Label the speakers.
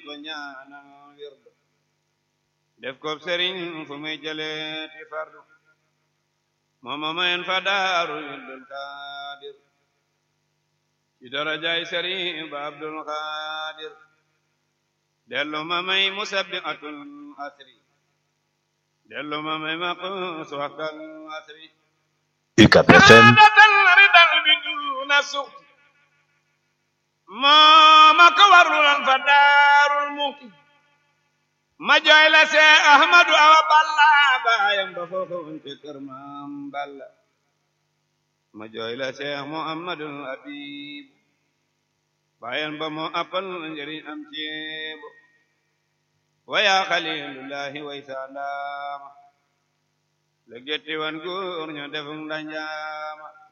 Speaker 1: ko ñaanal wirdu def ko sëriñ fu muy jëleeti fardu mooma mayen fa daaru wirdul xaadir ci darajaay sëriñ ba abdul xaadir dellu ma may musabbihatul asri dellu ma may maqus waxtal asri
Speaker 2: UCAB FM
Speaker 1: dal ridal bi duna suxti mooma ko warlulan fa daarul muxti ma jooy la see ahmadu awa balla baayam ba foofa wonte kër maam balla ma jooy la see muhammadul habib baayam ba moo appal njëriñ am ceebo waya xalilullahi way saandaama la getti wan góor ño defum ndanjaama